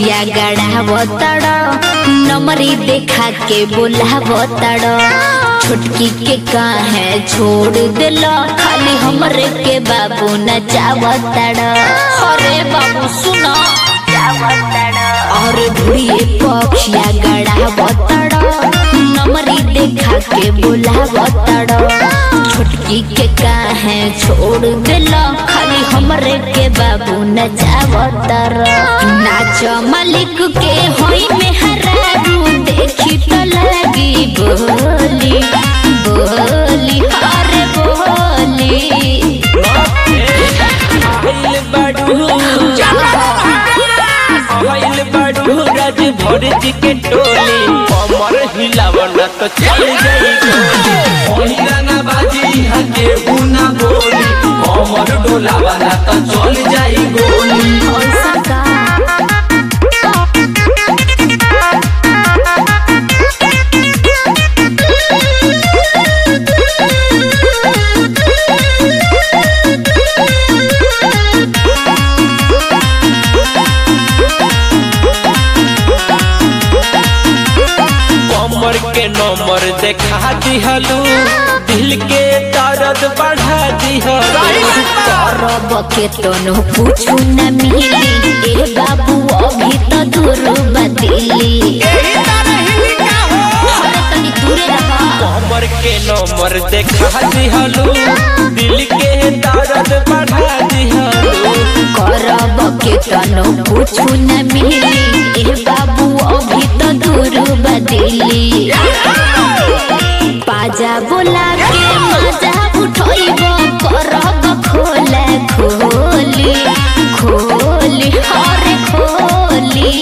पक्षिया गढ़ावतड़ नमरी देखा के बोलावतड़ छोटकी के काहे छोड़ दिल खाली हमरे के बाबू नचावतड़ अरे बाबू सुनो और धुरिए पक्षिया गढ़ावतड़ नमरी देखा के बोलावतड़ छोटकी के काहे छोड़ दिल खाली हमरे के बाबू नचावतर नाच मालिक के होई में हरारू देखी तो लगी बोली बोली अरे बोली आइल बाडू आइल बाडू राज भर जी के टोली कमर हिलावन तो चल जाई गोली गाना बाजी हके बुना बोली कमर डोलावाला तो चल जाई गोली ऐसा का कमर के नंबर देखा दिहलू दिल के दर्द बढ़ा दिहलू करब के तनो पूछू न मिली ए बाबू अभी तो दूर बदली अरे तनी दूरे रहा कमर के नंबर देखा दिहलू दिल के दर्द बढ़ा दिहलू करब के तनो पूछू न मिली ए बाबू अभी तो दूर बदली पाजा बोला के मजा उठोइब करब खोला खोली खोली हरे खोली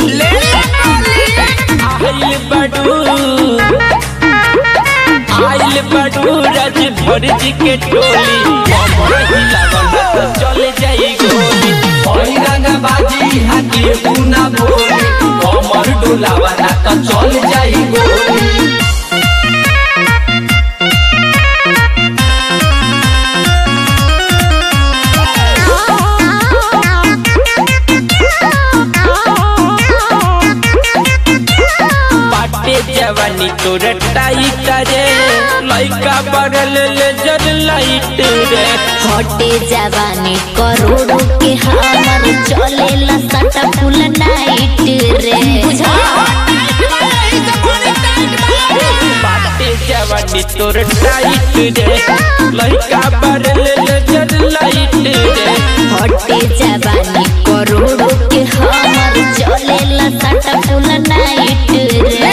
आइल बडू आइल बडू राज भर जी के टोली कमर हिलावन तो चल जाई गोली ओई गाना बाजी हके बुना बोली कमर डोलावाला तो चल जाई गोली बाटे जवानी तोर टाइट रे लइका बगल ले जर लाइट रे हटे जवानी करोड़ों के हमर चलेला सटा फुल नाइट रे बाटे जवानी तोर टाइट रे लइका बगल ले जर लाइट रे हटे जवानी करोड़ों के हमर चलेला सटा फुल नाइट रे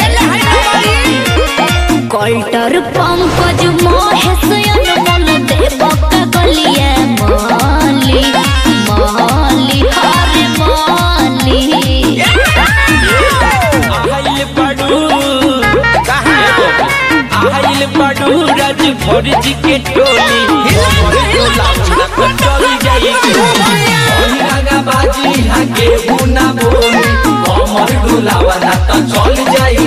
कल्टर पंकज महेश अनमोल देवक गलिया माली माली हरे माली आइल बडू आइल बडू राज भर जी के टोली कमर डोलावना तो चल जाई गोली ओई गाना बाजी हके बुना बोली कमर डोलावाला तो चल जाई